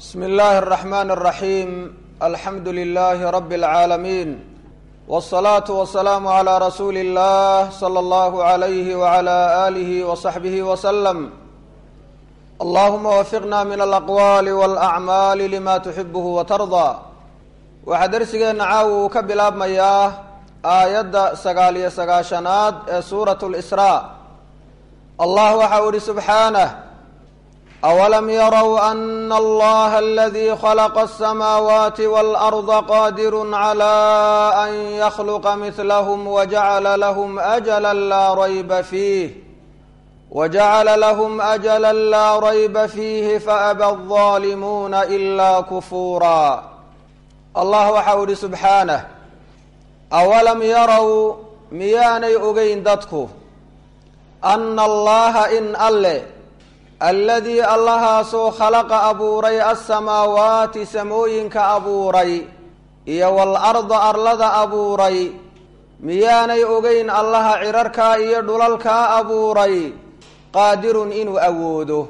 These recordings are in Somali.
bsmi اllahi الرaxman الraxim alxamdu lilahi rab اlcaalamiin wالصalaaةu wasalaamu عlى rasuuli اllah slى اllah عalyh wعlى alih وصaxbih wslm allahuma wafiqna min alaqwali wاlأcmaali lima tuxibh watarضى waxaa dersigeenna caawi uu ka bilaabmayaa aayadda sagaal iyo sagaashanaad ee suuraة اlsraa allah waxa uu ihi subxaanه awalam yarow ana allaha aladii khalaqa asamaawaati waalarda qadirun cala an yakhluqa midlahm wajacala lahm ajala laa rayba fiih wajacala lahm ajala laa rayba fiihi faaba alظaalimuuna ilaa kufuura allah waxa uu ihi subxaanah awalam yarow miyaanay ogeyn dadku ana allaha in alle alladii allahaasoo khalaqa abuuray alsamaawaati samooyinka abuuray iyo waalarda arlada abuuray miyaanay ogeyn allaha cirarkaa iyo dhulalkaa abuuray qaadirun inuu awoodo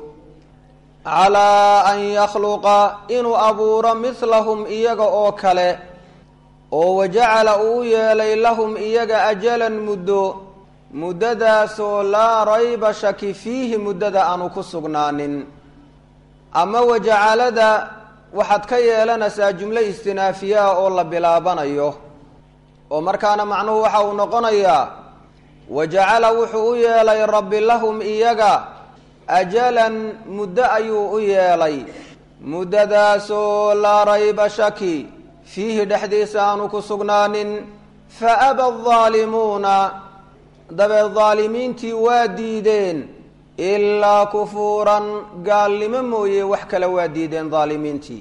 calaa an yakhluqa inuu abuuro midlahum iyaga oo kale oo wajacala uu yeelay lahum iyaga ajalan muddo muddadaasoo laa rayba shaki fiihi muddada aanu ku sugnaanin ama wajacalada waxaad ka yeelanaysaa jumlo istinaafiyaa oo la bilaabanayo oo markaana macnuhu waxa uu noqonayaa wajacala wuxuu u yeelay rabbi lahum iyaga ajalan muddo ayuu u yeelay muddadaasoo laa rayba shaki fiihi dhexdiisa aanu ku sugnaanin fa aba aldaalimuuna dabeed daalimiintii waa diideen ilaa kufuuran gaalnimo mooye wax kale waa diideen daalimiintii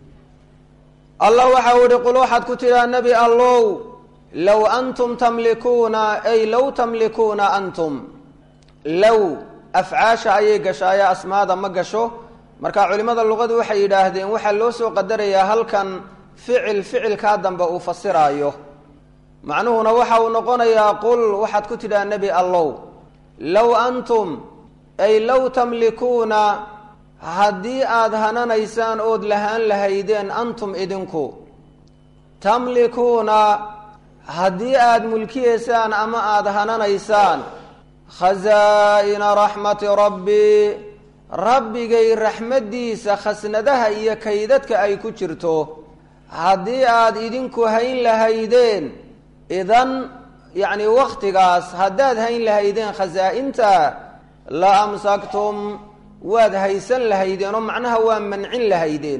allah waxau ihi qul waxaad ku tidhaa nebi allow low antum tamlikuuna ay low tamlikuuna antum low afcaasha ayay gashaaye asmaada ma gasho marka culimada luqadu waxay yidhaahdeen waxaa loo soo qadarayaa halkan ficil ficilkaa dambe uu fasiraayo macnuhuna waxa uu noqonayaa qul waxaad ku tidhaha nebi allow low antum ay low tamlikuuna haddii aada hananaysaan ood lahaan lahaydeen antum idinku tamlikuuna haddii aada mulkiyeysaan ama aada hananaysaan khasaa-ina raxmati rabbii rabbigay raxmaddiisa khasnadaha iyo kaydadka ay ku jirto haddii aada idinku hayn lahaydeen idan yacni waktigaas haddaad hayn lahaydeen khasaa-inta la amsaktum waad haysan lahaydeen oo macnaha waa mancin lahaydeen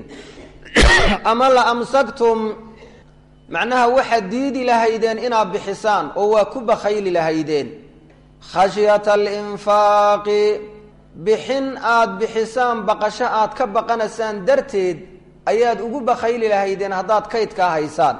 ama la amsaktum macnaha waxaad diidi lahaydeen inaad bixisaan oo waa ku bakhayli lahaydeen khashyata alinfaaqi bixin aada bixisaan baqasho aad ka baqanaysaan darteed ayaad ugu bakhayli lahaydeen haddaad kaydkaa haysaan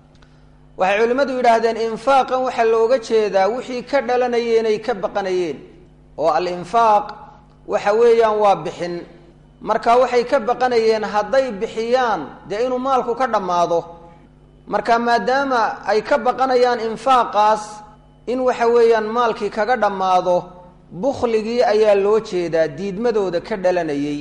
waxay culimmadu yidhaahdeen infaaqan waxaa looga jeedaa wixii ka dhalanayeen ay ka baqanayeen oo al-infaaq waxa weeyaan waa bixin marka waxay ka baqanayeen hadday bixiyaan dee inuu maalku ka dhammaado marka maadaama ay ka baqanayaan infaaqaas in waxa weeyaan maalkii kaga dhammaado bukhligii ayaa loo jeedaa diidmadooda ka dhalanayay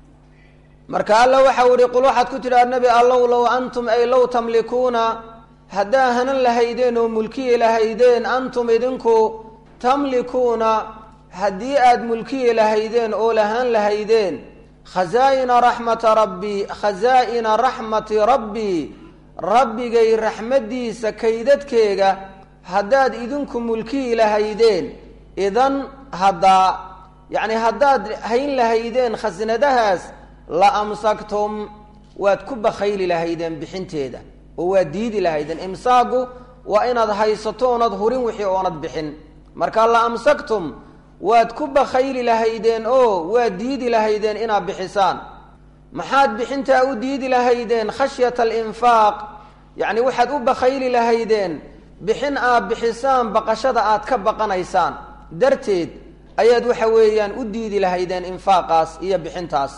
marka alla waxau ihi qul waxaad ku tidhaha nebi allow low antum ay low tamlikuuna haddaa hanan lahaydeen oo mulkiyi lahaydeen antum idinku tamlikuuna haddii aada mulkiyi lahaydeen oo lahaan lahaydeen khasaa-ina raxmata rabbii khasaa-ina raxmati rabbii rabbigay raxmaddiisa kaydadkeega haddaad idinku mulkiyi lahaydeen idan haddaa yacni haddaad hayn lahaydeen khasnadahaas la amsaktum waad ku bakhayli lahaydeen bixinteeda oo waa diidi lahaydeen imsaagu waa inaad haysato oonad hurin wixii oonad bixin marka la amsaktum waad ku bakhayli lahaydeen oo waa diidi lahaydeen inaad bixisaan maxaad bixintaa u diidi lahaydeen khashyata alinfaaq yacni waxaad u bakhayli lahaydeen bixin aad bixisaan baqashada aad ka baqanaysaan darteed ayaad waxa weeyaan u diidi lahaydeen infaaqaas iyo bixintaas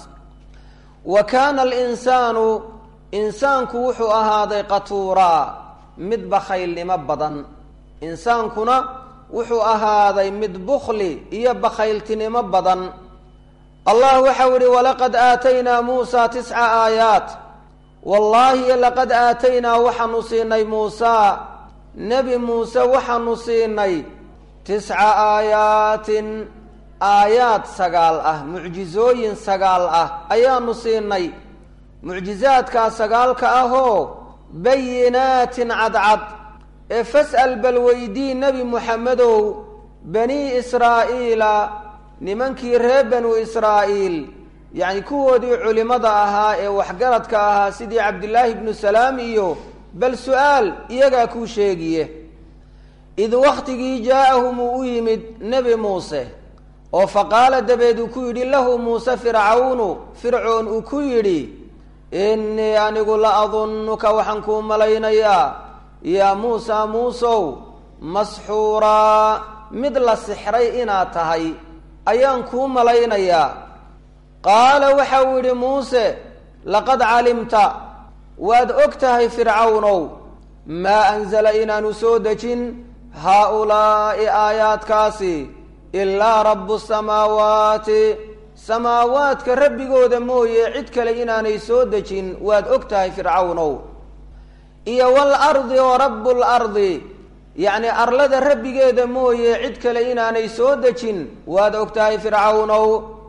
wa kaana alinsaanu insaanku wuxuu ahaaday qatuuraa mid bakhaylnimo badan insaankuna wuxuu ahaaday mid bukhli iyo bakhayltinimo badan allah waxau ihi walaqad aataynaa muusa tisca aayaat wallaahi laqad aataynaa waxaanu siinay muusaa nebi muuse waxaanu siinay tisca aayaatin aayaad sagaal ah mucjizooyin sagaal ah ayaanu siinay mucjizaadkaa sagaalka ahoo bayinaatin cadcad ee fas'al bal weydii nebi muxamedow bani israa'iila nimankii reer banu israa'iil yacni kuwoodii culimmada ahaa ee waxgaradka ahaa sidii cabdillaahi ibnu salaam iyo bal su-aal iyagaa kuu sheegiye id wakhtigii jaa'ahum uu u yimid nebi muuse oo faqaala dabeed uu ku yidhi lahu muuse fircawnu fircoon uu ku yidhi innii anigu la adunnuka waxaan kuu malaynayaa yaa muusa muusow masxuuraa mid la sixray inaad tahay ayaan kuu malaynayaa qaala waxa uu yidhi muuse laqad calimta waad og tahay fircawnow maa anzala inaanu soo dejin haa-ulaa'i aayaadkaasi ilaa rabbu samaawaati samaawaadka rabbigooda mooye cid kale inaanay soo dejin waad og tahay fircawnow iyo wal ardi oo rabbul ardi yacni arlada rabbigeeda mooye cid kale inaanay soo dejin waad og tahay fircawnow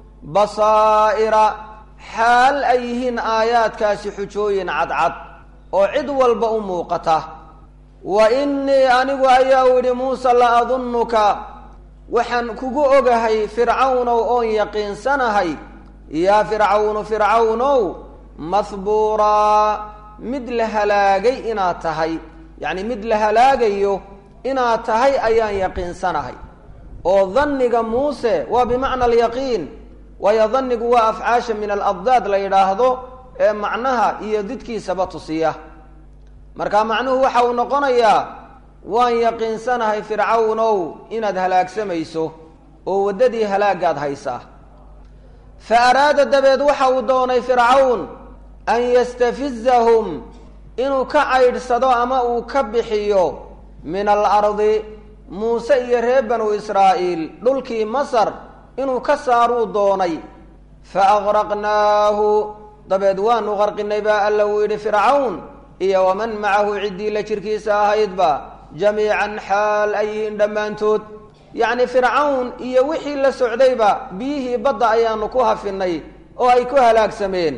basaa'ira xaal ay yihiin aayaadkaasi xujooyin cadcad oo cid walba u muuqata wa innii anigu ayaa u yidhi muuse la adunnuka waxaan kugu ogahay fircawnow oon yaqiinsanahay yaa fircawnu fircawnow mahbuuraa mid la halaagay inaad tahay yacni mid la halaagayo inaad tahay ayaan yaqiinsanahay oo danniga muuse waa bimacna alyaqiin waayo dannigu waa afcaasha min aladdaad la yidhaahdo ee macnaha iyo didkiisaba tusiya marka macnuhu waxa uu noqonayaa waan yaqiinsanahay fircawnow inaad halaagsamayso oo waddadii halaagaad haysaa fa araada dabeed waxa uu doonay fircawn an yastafizahum inuu ka caydhsado ama uu ka bixiyo min alardi muuse iyo reer banu israa'iil dhulkii masar inuu ka saaruu doonay fa aqraqnaahu dabeed waanu qarqinay baa alla uu yidhi fircawn iyo waman macahu ciddii la jirkiisa ahaydba jamiican xaal ay yihiin dhammaantood yacni fircawn iyo wixii la socdayba biyihii badda ayaanu ku hafinay oo ay ku halaagsameen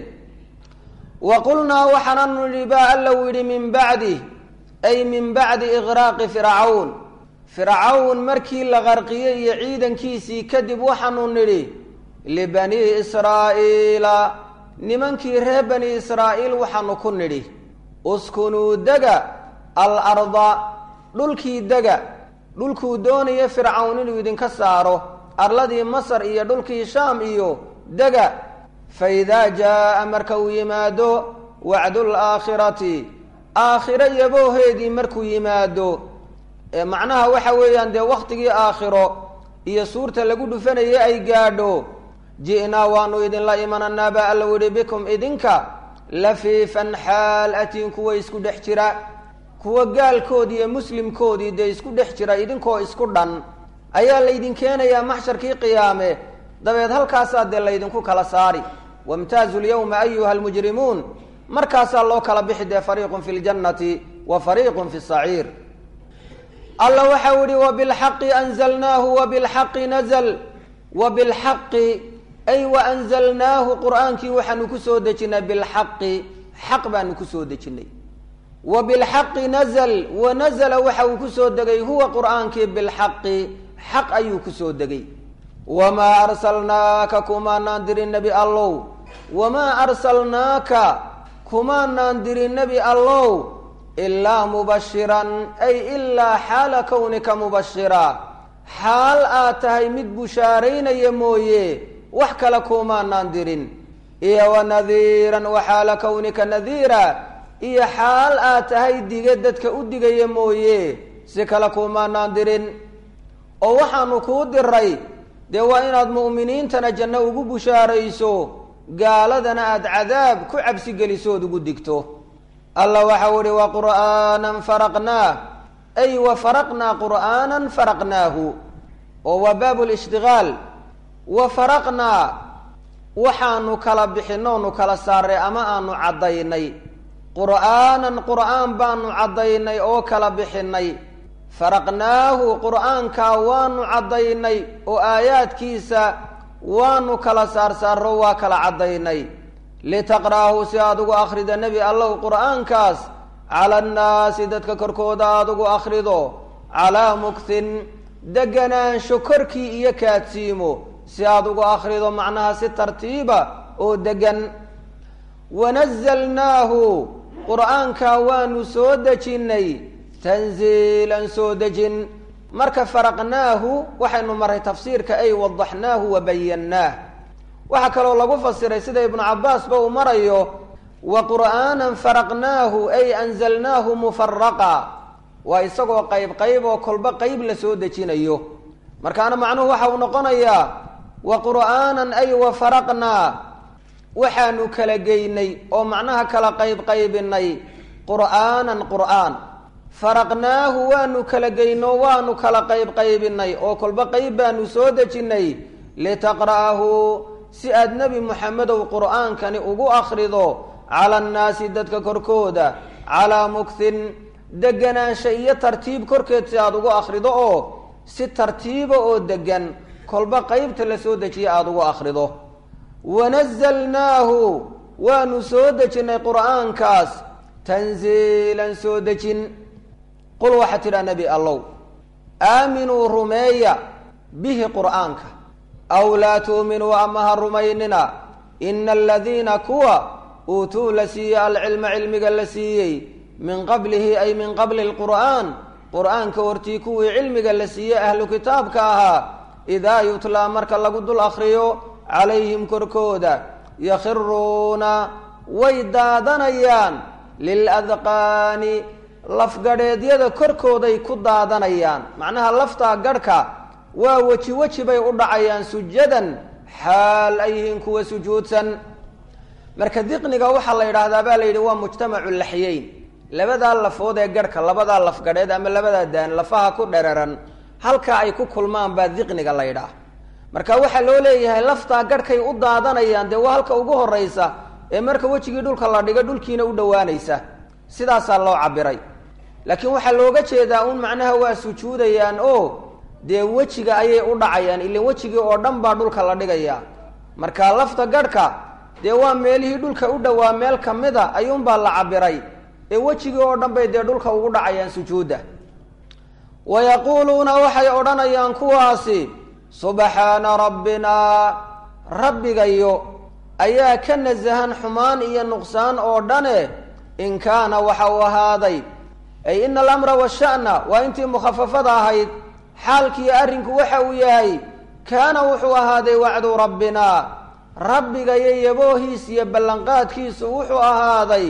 wa qulnaa waxaananu nidhi baa alla uu yidhi min bacdi ay min bacdi iqraaqi fircawn fircawn markii la qarqiyey iyo ciidankiisii kadib waxaanu nidhi libanii israa'iila nimankii reer bani israa'iil waxaanu ku nidhi uskunuu dega alarda dhulkii dega dhulkuu doonaya fircawn inuu idinka saaro arladii masar iyo dhulkii shaam iyo dega fa idaa jaa'a marka uu yimaado wacdul aakhirati aakhiro yabooheedii markuu yimaado macnaha waxa weeyaan dee wakhtigii aakhiro iyo suurta lagu dhufanayay ay gaadho ji'naa waanu idinla imananaa baa alla widhi bikum idinka lafiifan xaal atiin kuwa isku dhex jira kuwa gaalkoodii iyo muslimkoodii dee isku dhex jira idinkoo isku dhan ayaa laydin keenayaa maxsharkii qiyaame dabeed halkaasaa dee laydinku kala saari wamtaazu lyawma ayuha almujrimuun markaasaa loo kala bixi dee fariiqun fi ljannati wa fariiqun fi saciir alla waxau yihi wabilxaqi anzalnaahu wabilxaqi nazl wabilxaqi ay waanzalnaahu qur'aankii waxaanu kusoo dejinay bilxaqi xaq baanu kusoo dejinay wa bilxaqi nazl wanazla waxa uu kusoo degay huwa qur'aankii bilxaqi xaq ayuu kusoo degay wamaa arsalnaaka kumaanaan dirin nebi allow wamaa arsalnaaka kumaanaan dirin nebi allow ilaa mubashiran ay ilaa xaala kownika mubashira xaal aad tahay mid bushaaraynaya mooye wax kale kumaanaan dirin iyo wanadiiran wa xaala kownika nadiira iyo xaal aad tahay dige dadka u digaya mooye si kale kumaanaan dirin oo waxaanu kuu diray dee waa inaad mu'miniintana janno ugu bushaarayso gaaladana aada cadaab ku cabsigeliso ood ugu digto alla waxau ihi wa qur'aanan faraqnaah ay wa faraqnaa qur'aanan faraqnaahu oo waa baab lishtigaal wa faraqnaa waxaanu kala bixinoonu kala saaray ama aanu caddaynay qur'aanan qur'aan baanu caddaynay oo kala bixinay faraqnaahu qur'aankaa waanu caddaynay oo aayaadkiisa waanu kala saarsaaro waa kala caddaynay litaqra'ahu si aada ugu akhrida nebi allow qur'aankaas cala annaasi dadka korkooda aada ugu akhrido calaa mugthin deganaansho korkii iyo kaadsiimo si aada ugu akhrido macnaha si tartiiba oo degan wanazalnaahu qur'aankaa waanu soo dejinnay tanziilan soo dejin marka faraqnaahu waxaynu maray tafsiirka ay wadaxnaahu wa bayannaah waxaa kaloo lagu fasiray sida ibnu cabbaasba uu marayo wa qur'aanan faraqnaahu ay anzalnaahu mufaraqa waa isagoo qayb qayb oo kolba qayb la soo dejinayo markaana macnuhu waxa uu noqonayaa wa qur'aanan ay wa faraqnaa waxaanu kala geynay oo macnaha kala qayb qaybinay qur'aanan qur'aan faraqnaahu waanu kala geyno waanu kala qayb qaybinay oo kolba qayb baanu soo dejinnay litaqra'ahu si aad nebi moxamedow qur'aankani ugu akhrido cala annaasi dadka korkooda calaa mugthin deganaansha iyo tartiib korkeed si aada ugu akhrido oo si tartiiba oo degan kolba qeybta la soo dejiya aada ugu akhrido wanazalnaahu waanu soo dejinnay qur'aankaas tanziilan soo dejin qul waxaa tidhaa nebi allow aaminuu rumeeya bihi qur'aanka aw laa tu'minuu ama ha rumaynina ina aladiina kuwa uutuu la siiyey alcilma cilmiga la siiyey min qablihi ay min qabli lqur'aan qur'aanka hortii kuwii cilmiga la siiyey ahlu kitaabka ahaa idaa yutlaa marka lagu dul akhriyo calayhim korkooda yakhiruuna way daadanayaan liladqaani lafgadheedyada korkooday ku daadanayaan macnaha laftaa garhka waa weji weji bay u dhacayaan sujadan xaal ay yihiin kuwa sujuudsan marka diqniga waxaa la yidhaahdaa baa la yidhi waa mujtamacu laxyeyn labadaa lafood ee garhka labadaa lafgadheed ama labadaa daan lafaha ku dheraran halkaa ay ku kulmaan baa diqniga la ydhaah marka waxaa loo leeyahay laftaa garhkay u daadanayaan dee waa halka ugu horraysa ee marka wejigii dhulka la dhigo dhulkiina u dhowaanaysa sidaasaa loo cabiray laakiin waxaa looga jeedaa un macnaha waa sujuudayaan oo dee wejiga ayay u dhacayaan ilan wejigii oo dhan baa dhulka la dhigayaa marka lafta garhka dee waa meelihii dhulka u dhowaa meel kamida ayuunbaa la cabiray ee wejigii oo dhan bay dee dhulka ugu dhacayaan sujuudda wa yaquuluuna waxay odhanayaan kuwaasi subxaana rabbinaa rabbigayo ayaa ka nasahan xumaan iyo nuqsaan oo dhane in kaana waxa uu ahaaday ay ina alamra washa'na waa intii mukhafafada ahayd xaalkiiyo arrinku waxa uu yahay kaana wuxuu ahaaday wacdu rabbinaa rabbigayo yaboohiis iyo ballanqaadkiisu wuxuu ahaaday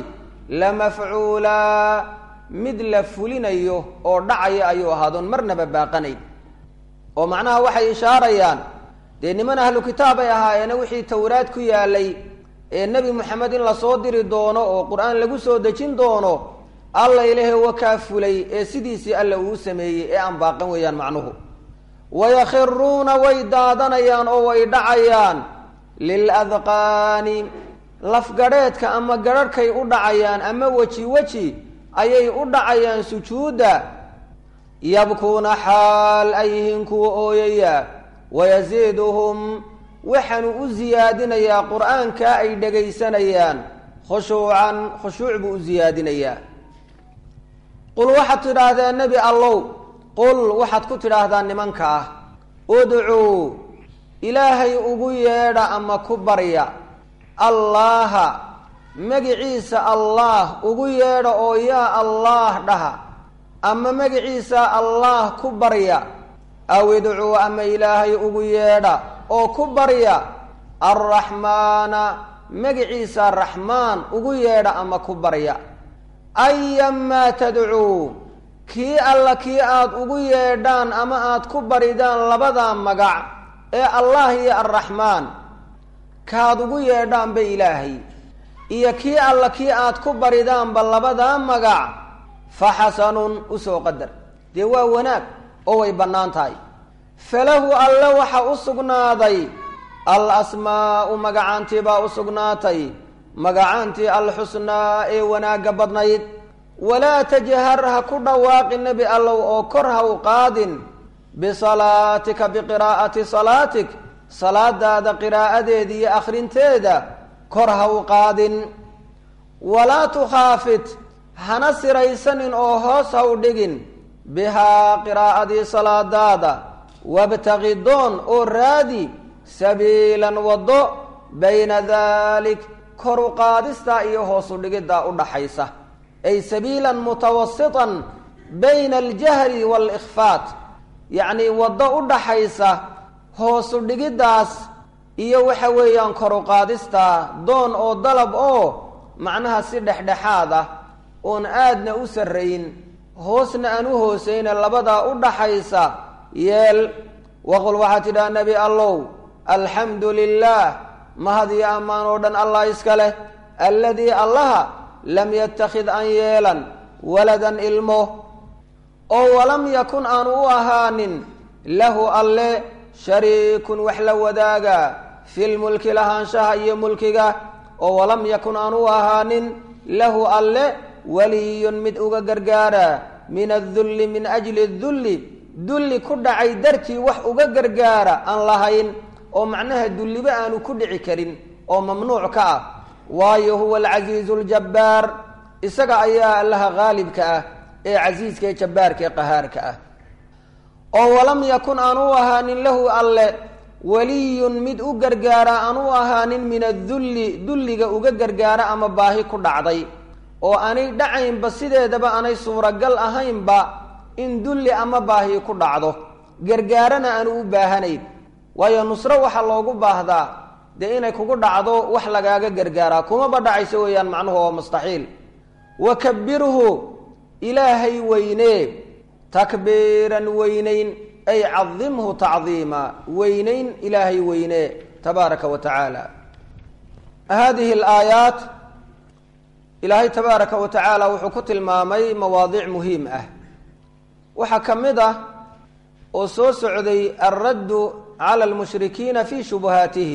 lamafcuulaa mid la fulinayo oo dhacaya ayuu ahaadoon marnaba baaqanayn oo macnaha waxay ishaarayaan dee niman ahlu kitaab ay ahaayeena wixii towraad ku yaalay ee nebi moxamed in lasoo diri doono oo qur-aan lagu soo dejin doono alla ilahe wakaa fulay ee sidiisii alla uu sameeyey ee aan baaqan weeyaan macnuhu wayakhiruuna way daadanayaan oo way dhacayaan liladqaani lafgadheedka ama garharhkay u dhacayaan ama weji weji ayay u dhacayaan sujuudda yabkuuna xaal ay yihiin kuwa ooyaya wayasiiduhum waxaanu u siyaadinayaa qur-aankaa ay dhegaysanayaan khushuucan khushuuc buu u siyaadinayaa qul waxaad tidhaahdeen nebi allow qul waxaad ku tidhaahdaa nimanka ah udcuu ilaahay ugu yeedha ama ku barya allaaha magiciisa allaah ugu yeedha oo yaa allaah dhaha ama magiciisa allaah ku barya aw idcuu ama ilaahay ugu yeedha oo ku barya arraxmaana magiciisa raxmaan ugu yeedha ama ku barya ayamaa tadcuu kii alla kii aada ugu yeedhaan ama aada ku baridaan labadaa magac ee allah iyo arraxmaan kaad ugu yeedhaanba ilaahay iyo kii alla kii aad ku baridaanba labadaa magac fa xasanun usoo qadar dee waa wanaag oo way bannaan tahay falahu alle waxa u sugnaaday al asmaa'u magacaantii baa u sugnaatay magacaantii alxusnaa ee wanaagga badnayd walaa tajhar ha ku dhawaaqi nebi allow oo kor ha u qaadin bisalaatika biqiraa'ati salaatik salaadaada qiraa'adeeda iyo akhrinteeda kor ha u qaadin walaa tukhaafit hana siraysanin oo hoos ha u dhigin bihaa qiraa'adii salaadaada wabtaqi doon oo raadi sabiilan waddo bayna dalik kor u qaadistaa iyo hoos u dhigiddaa u dhaxaysa ay sabiilan mutawasitan bayna aljahri waalikhfaat yacnii waddo u dhaxaysa hoosu dhigiddaas iyo waxa weeyaan kor u qaadistaa doon oo dalab oo macnaha si dhexdhexaad ah oon aadna u sarrayn hoosna aan u hoosayna labadaa u dhaxaysa yeel waqul waxaa tidhaha nebi allow alxamdu lilaah mahad iyo ammaan oo dhan allah iska leh alladii allaha lam yattakhid an yeelan waladan ilmo oo walam yakun aanu u ahaanin lahu alle shariikun wax la wadaaga filmulki lahaanshaha iyo mulkiga oo walam yakun aanu u ahaanin lahu alle waliyun mid uga gargaara min adulli min ajli dulli dulli ku dhacay dartii wax uga gargaara aan lahayn oo macnaha dulliba aanu ku dhici karin oo mamnuuc ka ah waayo huwa alcasiizu aljabbaar isaga ayaa allaha haalibka ah ee casiiska ee jabbaarka ee qahaarka ah oo walam yakun aan u ahaanin lahu alle waliyun mid u gargaara aan u ahaanin min adulli dulliga uga gargaara ama baahi ku dhacday oo aanay dhacaynba sideedaba aanay suuragal ahaynba in dulli ama baahi ku dhacdo gargaarana aanu u baahanayn waayo nusro waxaa loogu baahdaa dee inay kugu dhacdo wax lagaaga gargaaraa kumaba dhacayso weeyaan macnuhu waa mustaxiil wakabirhu ilaahay weynee takbiiran weynayn ay cadimhu tacdiima weynayn ilaahay weynee tabaaraka wa tacaala hadihi alaayaat ilaahay tabaaraka wa tacaala wuxuu ku tilmaamay mawaadiic muhiim ah waxaa ka mid ah oo soo socday alraddu cala almushrikiina fii shubuhaatihim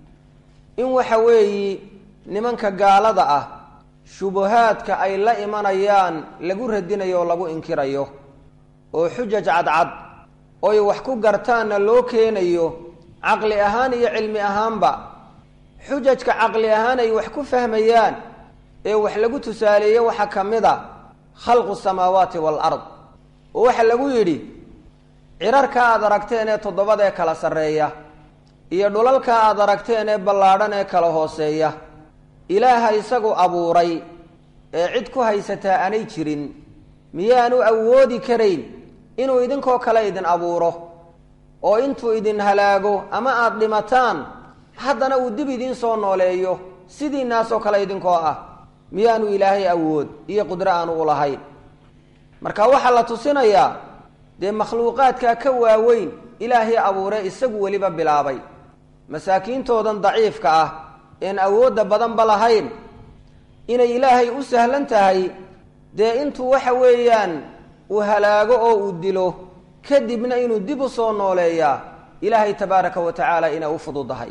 in waxa weeyi nimanka gaalada ah shubuhaadka ay la imanayaan lagu radinayo oo lagu inkirayo oo xujaj cadcad oy wax ku gartaanna loo keenayo caqli ahaan iyo cilmi ahaanba xujajka caqli ahaan ay wax ku fahmayaan ee wax lagu tusaaleeye waxaa ka mid a khalqu samaawaati waalard oo waxaa lagu yidhi cirarka aad aragteen ee toddobada ee kala sarreeya iyo dhulalka aad aragteen ee ballaadhan ee kala hooseeya ilaaha isagu abuuray ee cid ku haysataa aanay jirin miyaanu awoodi karayn inuu idinkoo kale idin abuuro oo intuu idin halaago ama aada dhimataan haddana uu dib idiin soo nooleeyo sidiinaasoo kale idinkoo ah miyaanu ilaahay awood iyo qudro aanu u lahayn marka waxaa la tusinayaa dee makhluuqaadkaa ka waaweyn ilaahay abuure isagu weliba bilaabay masaakiintoodan daciifka ah een awoodda badanba lahayn inay ilaahay u sahlan tahay dee intuu waxa weeyaan uu halaago oo uu dilo kadibna inuu dib u soo nooleeyaa ilaahay tabaaraka wa tacaala inay u fududahay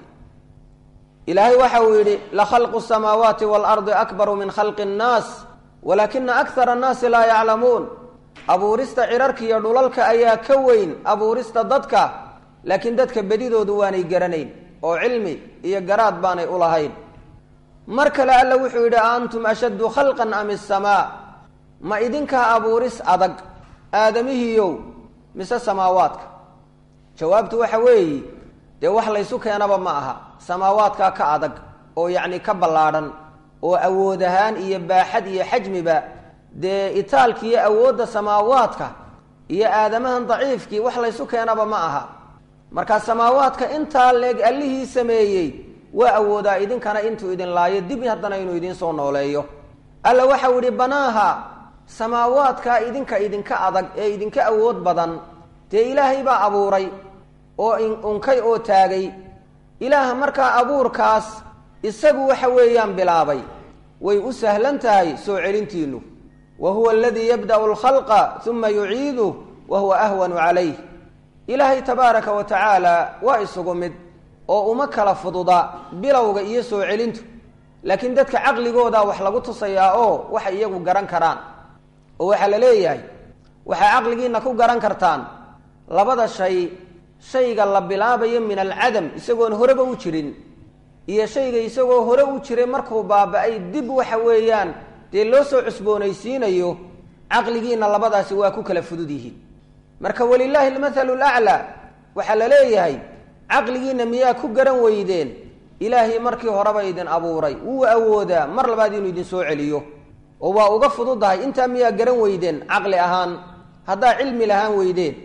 ilaahay waxa uu yidhi lakhalqu samaawaati waalardi akbaru min khalqi annaas walaakina akthara annaasi laa yaclamuun abuurista cirarka iyo dhulalka ayaa ka weyn abuurista dadka laakiin dadka bedidoodu waanay garanayn oo cilmi iyo garaad baanay u lahayn mar kale alla wuxuu yidhi a antum ashaddu khalqan am isamaa ma idinkaa abuuris adag aadamihiiyow mise samaawaadka jawaabtu waxa weeyi dee wax laysu keenaba ma aha samaawaadkaa ka adag oo yacni ka ballaadhan oo awood ahaan iyo baaxad iyo xajmiba dee itaalki iyo awoodda samaawaadka iyo aadamahan daciifkii wax laysu keenaba ma aha markaa samaawaadka intaa leeg allihii sameeyey waa awoodaa idinkana intuu idin laayo dib haddana inuu idiin soo nooleeyo alla waxau idhi banaaha samaawaadkaa idinka idinka adag ee idinka awood badan dee ilaahay baa abuuray oo unkay oo taagay ilaaha markaa abuurkaas isagu waxa weeyaan bilaabay way u sahlan tahay soo celintiinu wa huwa aladii yabda'u alkhalqa uma yuciiduh wa huwa ahwanu calayh ilaahay tabaaraka wa tacaala waa isugu mid oo uma kala fududa bilowga iyo soo celintu laakiin dadka caqligooda wax lagu tusayaa oo waxay iyagu garan karaan oo waxaa la leeyahay waxaa caqligiina ku garan kartaan labada shay shayga la bilaabayo min alcadam isagoon horeba u jirin iyo shayga isagoo hore u jiray markuu baaba-ay dib waxa weeyaan dee loo soo cusboonaysiinayo caqligiina labadaasi waa ku kala fudud yihiin marka walilaahi almathalu laclaa waxaa la leeyahay caqligiina miyaa ku garan weydeen ilaahay markii horeba idin abuuray wuu awoodaa mar labaad inuu idin soo celiyo oo waa uga fududahay intaa miyaa garan weydeen caqli ahaan haddaa cilmi lahaan weydeen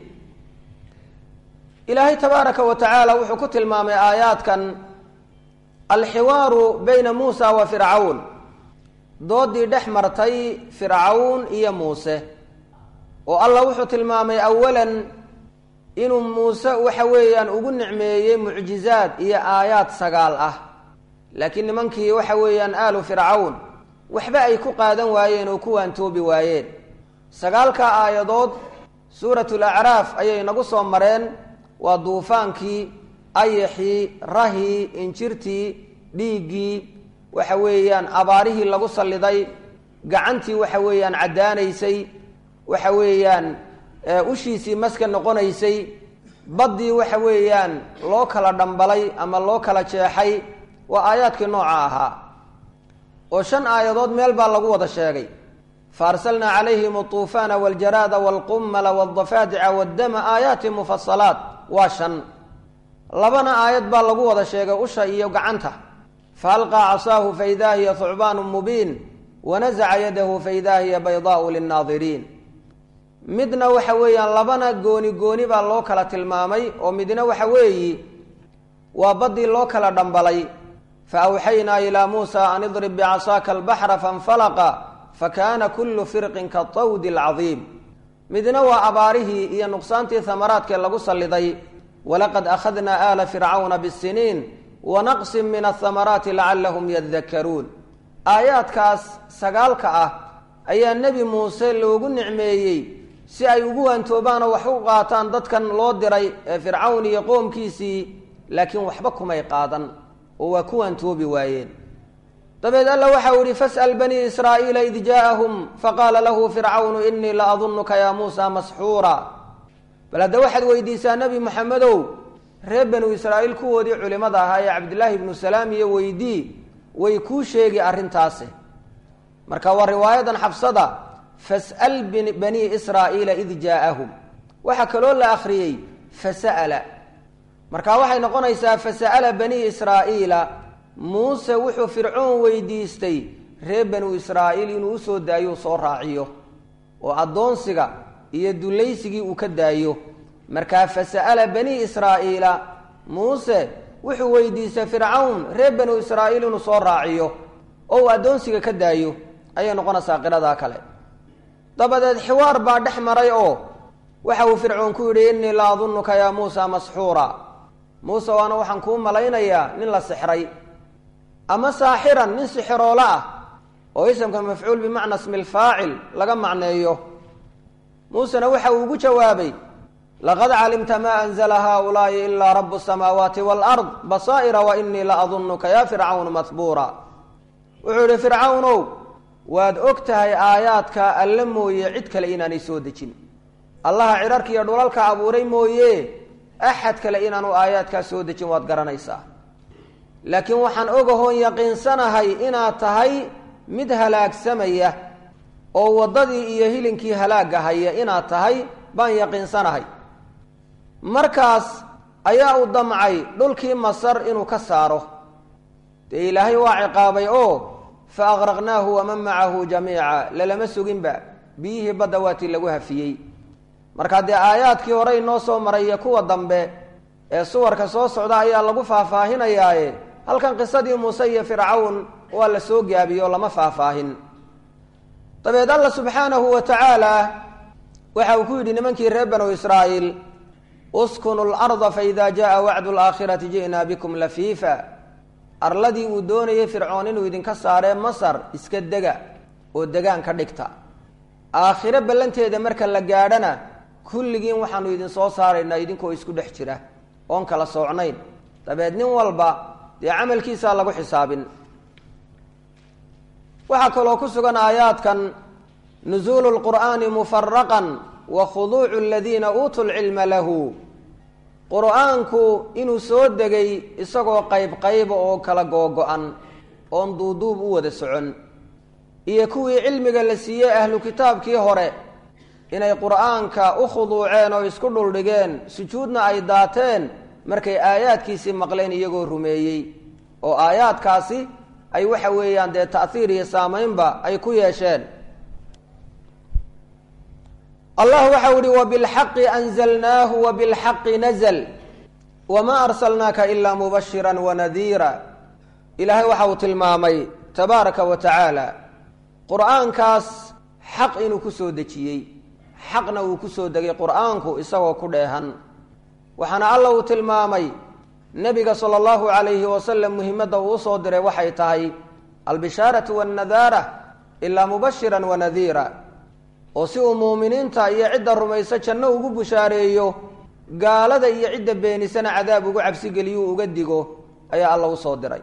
ilaahay tabaaraka wa tacaala wuxuu ku tilmaamay aayaadkan alxiwaaru bayna muusa wa fircawn doodii dhex martay fircawn iyo muuse oo allah wuxuu tilmaamay awalan inuu muuse waxa weeyaan ugu nicmeeyey mucjizaad iyo aayaad sagaal ah laakiin nimankii waxa weeyaan aalu fircawn waxba ay ku qaadan waayeen oo ku waantoobi waayeen sagaalka aayadood suurat lacraaf ayay nagu soo mareen waa duufaankii ayaxii rahii injirtii dhiiggii waxa weeyaan abaarihii lagu salliday gacantii waxa weeyaan caddaanaysay waxa weeyaan ushiisii maska noqonaysay baddii waxa weeyaan loo kala dhambalay ama loo kala jeexay waa aayaadkii nooca ahaa oo shan aayadood meel baa lagu wada sheegay faarsalnaa calayhim altuufaana waljaraada walqummala waldafaadica waddama aayaati mufasalaat waa shan labana aayad baa lagu wada sheegay usha iyo gacanta fa alqaa casaahu faidaa hiya thucbaanu mubiin wanasaca yadahu faidaa hiya baydaau linnaadiriin midna waxa weeyaan labana gooni gooni baa loo kala tilmaamay oo midna waxa weeyi waa baddii loo kala dhambalay fa awxaynaa ilaa muusa an idrib bicasaaka albaxra fainfalaqa fakana kullu firqin katawdi alcadiim midna waa abaarihii iyo nuqsaantii hamaraadkee lagu salliday walaqad akhadnaa aala fircawna bisiniin wanaqsin min athamaraati lacalahum yadakaruun aayaadkaas sagaalka ah ayaa nebi muuse loogu nicmeeyey si ay ugu waantoobaan oo wax u qaataan dadkan loo diray ee fircawn iyo qoomkiisii laakiin waxba kumay qaadan oo waa ku waantoobi waayeen dabeed alla waxau ihi fas'al banii israa'iila id jaa'ahum faqaala lahu fircawnu inii la adunuka yaa muusa masxuura bal hadda waxaad weydiisaa nebi moxamedow reer banu israa'iil kuwoodii culimmada ahaa ee cabdillaahi ibnu salaam iyo weydii way kuu sheegi arrintaasi marka waa riwaayadan xabsada fas'al banii israa'iila id jaa'ahum waxaa kaloo la akhriyey fasa'ala marka waxay noqonaysaa fasa'ala banii israa'iila muuse wuxuu fircoon weydiistay reer banu israa'iil inuu usoo daayo soo raaciyo oo addoonsiga iyo dullaysigii uu ka daayo markaa fasa'ala banii israa'iila muuse wuxuu weydiistay fircawn reer banu israa'iil inuu soo raaciyo oo uu addoonsiga ka daayo ayay noqonaysaa qiradaa kale dabadeed xiwaar baa dhex maray oo waxa uu fircoon ku yidhi innii la adunuka yaa muusa masxuura muuse waana waxaan kuu malaynayaa nin la sixray ama saaxiran nin sixiroolo ah oo isamka mafcuul bimacna smi lfaacil laga macneeyo muusena waxa uu ugu jawaabay laqad calimta ma anzla haulaai ilaa rabu samaawaati waalard basaa'ira wa inii la adunuka ya fircawnu mahbuura wuxuu yihi fircawnow waad og tahay aayaadka alle mooye cid kale inaanay soo dejin allaha cidharka iyo dhulalka abuuray mooye axad kale inaanu aayaadkaa soo dejin waad garanaysaa laakiin waxaan ogahoon yaqiinsanahay inaad tahay mid halaagsamaya oo waddadii iyo hilinkii halaagga haya inaad tahay baan yaqiinsanahay markaas ayaa u damcay dhulkii masar inuu ka saaro dee ilaahay waa ciqaabay oo fa aqraqnaahu waman macahu jamiica lalama suginba biyihii badda waatii lagu hafiyey markaa dee aayaadkii hore inoo soo maray iyo kuwa dambe ee suwarka soo socda ayaa lagu faahfaahinayaaye halkan qisadii muuse iyo fircawn waa la soo gaabiyo lama faahfaahin dabeed alla subxaanahu wa tacaala waxa uu ku yidhi nimankii reer banu israa'iil uskunu larda faida jaءa wacdu laakhirati ji'naa bikum lafiifa arladii uu doonayay fircoon inuu idinka saaree masar iska dega oo degaan ka dhigta aakhiro ballanteeda marka la gaadhana kulligiin waxaanu idin soo saaraynaa idinkoo isku dhex jira oon kala soocnayn dabeed nin walba dee camalkiisaa lagu xisaabin waxaa kaloo ku sugan aayaadkan nuzuulu lqur'aani mufaraqan wa khuduucu aladiina uutuu lcilma lahu qur-aanku inuu soo degay isagoo qayb qayba oo kala googo-an oon duuduub u wada socon iyo kuwii cilmiga la siiyey ahlu kitaabkii hore inay qur-aanka u khuduuceen oo isku dhuldhigeen sujuudna ay daateen markay aayaadkiisii maqleen iyagoo rumeeyey oo aayaadkaasi ay waxa weeyaan dee ta'hiir iyo saamaynba ay ku yeesheen allah waxau ihi wabilxaqi anzalnaahu wabilxaqi nazl wamaa arsalnaaka ilaa mubashira wanadiira ilaahay waxa uu tilmaamay tabaaraka wa tacaala qur-aankaas xaq inuu ku soo dejiyey xaqna uu ku soo degay qur-aanku isagoo ku dheehan waxaana alla uu tilmaamay nebiga sala allahu calayhi wasalam muhimadda uu usoo diray waxay tahay albishaaratu wannadaara ilaa mubashiran wanadiira oo si uu muuminiinta iyo cidda rumayso janno ugu bushaareeyo gaalada iyo cidda beenisana cadaab ugu cabsigeliyuu uga digo ayaa alla usoo diray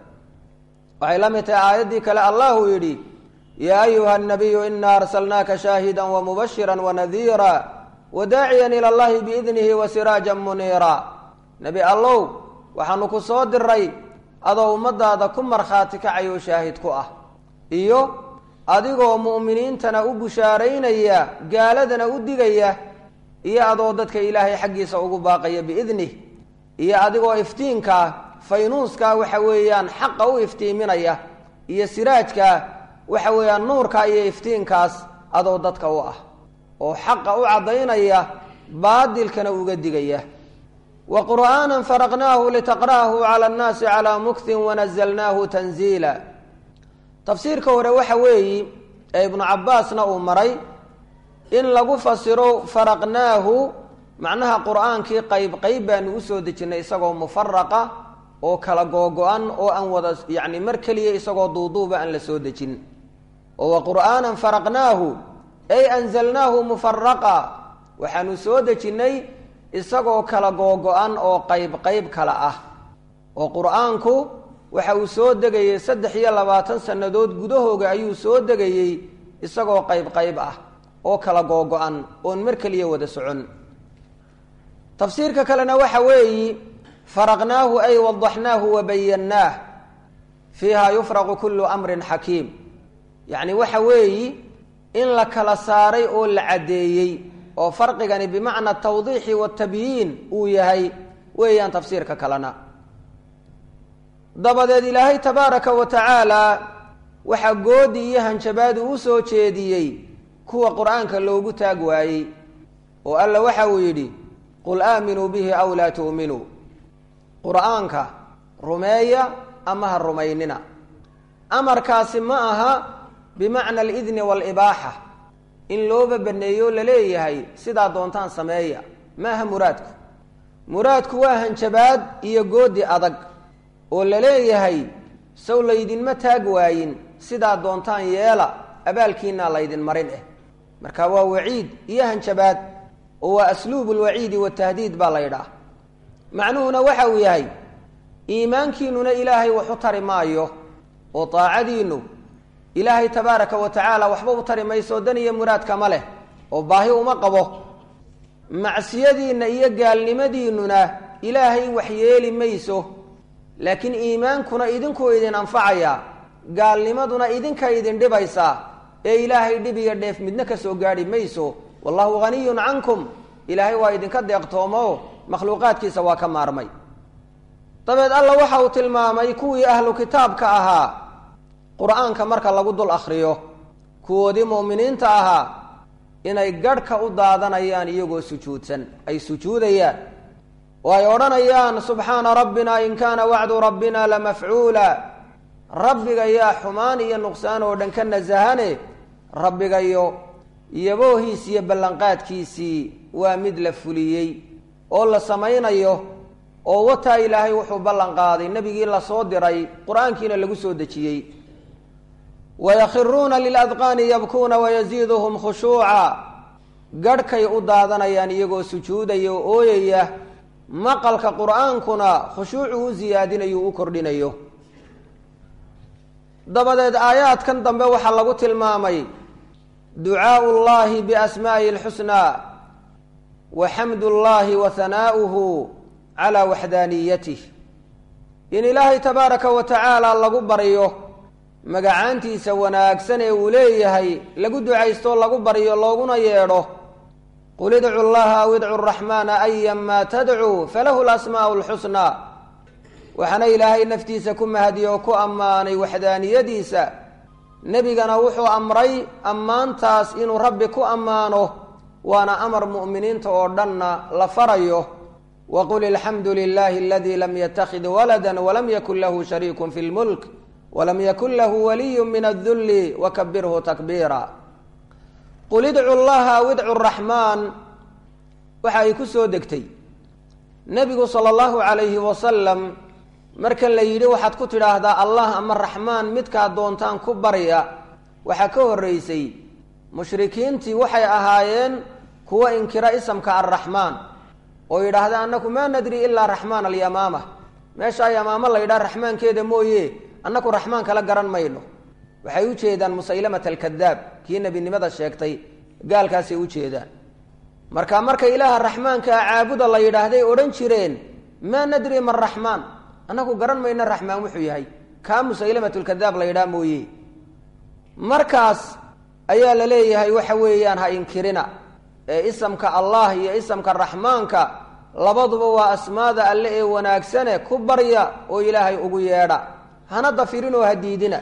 waxay la mid tahay aayaddii kale allah uu yidhi yaa ayuha nabiyu ina arsalnaaka shaahida wamubashira wanadiira wadaaciyan ila allahi biidnihi wasiraajan muniira nebi allow waxaanu ku soo diray adoo ummadaada ku markhaati kacayoo shaahid ku ah iyo adigoo mu'miniintana u bushaaraynaya gaaladana u digaya iyo adoo dadka ilaahay xaggiisa ugu baaqaya biidnih iyo adigoo iftiinkaa faynuuskaa waxa weeyaan xaqa u iftiiminaya iyo siraajkaa waxa weeyaan nuurkaa iyo iftiinkaas adoo dadka u ah oo xaqa u caddaynaya baadilkana uga digaya wa qur'aanan faraqnaahu litaqra'ahu cala annaasi calaa muktin wanazalnaahu tanziila tafsiirka hore waxa weeyi ee ibnu cabbaasna uu maray in lagu fasiro faraqnaahu macnaha qur-aankii qayb qayb baanu usoo dejinnay isagoo mufaraqa oo kala googo-an oo aan wada yacni mar keliya isagoo duuduuba aan la soo dejin oo wa qur'aanan faraqnaahu ay anzalnaahu mufaraqa waxaanu soo dejinnay isagoo kala googo-an oo qayb qayb kala ah oo qur-aanku waxa uu soo degayey saddex iyo labaatan sannadood gudahooga ayuu soo degayey isagoo qayb qayb ah oo kala googo-an oon mar keliya wada socon tafsiirka kalena waxa weeyi faraqnaahu ay wadaxnaahu wabayannaah fiiha yufraqu kullu amrin xakiim yacni waxa weeyi in la kala saaray oo la caddeeyey oo farqigani bimacna tawdiixi watabyiin uu yahay weeyaan tafsiirka kalena dabadeed ilaahay tabaaraka wa tacaala waxaa goodi iyo hanjabaadu u soo jeediyey kuwa qur-aanka loogu taag waayey oo alla waxa uu yidhi qul aaminuu bihi aw laa tu'minuu qur-aanka rumeeya ama ha rumaynina amarkaasi ma aha bimacna alidni waalibaaxa in looba baneeyo laleeyahay sidaa doontaan sameeya ma aha muraadku muraadku waa hanjabaad iyo goodi adag oo la leeyahay sow laydinma taag waayin sidaa doontaan yeela abaalkiinaa laydin marin eh marka waa waciid iyo hanjabaad oo waa asluubu lwaciidi watahdiid baa la ydhaah macnuhuna waxa uu yahay iimaankiinuna ilaahay wax u tari maayo oo daacadiinnu ilaahay tabaaraka wa tacaala waxba u tari mayso dan iyo muraadkama leh oo baahi uma qabo macsiyadiinna iyo gaalnimadiinnuna ilaahay wax yeeli mayso laakiin iimaankuna idinkuu idin anfacaya gaalnimaduna idinka idin dhibaysaa ee ilaahay dhib iyo dheef midna ka soo gaadhi mayso wallahu haniyun cankum ilaahay waa idinka deeqtoomo makhluuqaadkiisa waa ka maarmay dabeed alla waxa uu tilmaamay kuwii ahlu kitaabka ahaa qur-aanka marka lagu dul akhriyo kuwoodii mu'miniinta ahaa inay garhka u daadanayaan iyagoo sujuudsan ay sujuudayaan oo ay odhanayaan subxaana rabbina in kaana wacdu rabbina lamafcuula rabbigayaa xumaan iyo nuqsaan oo dhan ka nasahane rabbigayo yaboohiis iyo ballanqaadkiisii waa mid la fuliyey oo la samaynayo oo wataa ilaahay wuxuu ballan qaaday nebigii lasoo diray qur-aankiina lagu soo dejiyey wayakhiruuna liladqaani yabkuuna wayasiiduhum khushuuca garhkay u daadanayaan iyagoo sujuudaya oo ooyaya maqalka qur-aankuna khushuucu u siyaadinayo u kordhinayo dabadeed aayaadkan dambe waxaa lagu tilmaamay ducaau llahi biasmaa'ihi alxusnaa wa xamdu llahi wa hanaa'uhu calaa waxdaaniyatih in ilaahay tabaaraka wa tacaala lagu baryo magacaantiisa wanaagsan ee uu leeyahay lagu ducaysto lagu baryo looguna yeedho qul idcu llaha aw idcu raxmaana ayanmaa tadcuu falahu lasmaa'u lxusnaa waxaana ilaahay naftiisa ku mahadiye oo ku ammaanay waxdaaniyadiisa nebigana wuxuu amray ammaantaas inuu rabbi ku ammaano waana amar mu'miniinta oo dhanna la farayo waqul alxamdu lilahi aladii lam yatakid walada walam yakun lahu shariiku fi lmulk walam yakun lahu waliyu min adulli wakabirhu takbiira qul idcu llaha aw idcu raxmaan waxa ay ku soo degtay nebigu sala allahu calayhi wasalam marka la yidhi waxaad ku tidhaahdaa allah ama raxmaan midkaa doontaan ku barya waxaa ka horreysay mushrikiintii waxay ahaayeen kuwa inkira isamka arraxmaan oo yidhaahda annaku maa nadri ilaa raxmaan alyamaama meeshaa yamaamo la yidhaha raxmaankeeda mooye annaku raxmaan kala garan mayno waxay u jeedaan musaylamata alkadaab kii nebinimada sheegtay gaalkaasay u jeedaan marka marka ilaaha raxmaankaa caabuda la yidhaahday odhan jireen maa nadri man raxmaan annaku garan mayno raxmaan wuxuu yahay kaa musaylamatulkadaab la yidhaha mooye markaas ayaa la leeyahay waxa weeyaan ha inkirina ee isamka allah iyo isamka raxmaanka labaduba waa asmaada alle ee wanaagsane ku barya oo ilaahay ugu yeedha hana dafirin oo ha diidina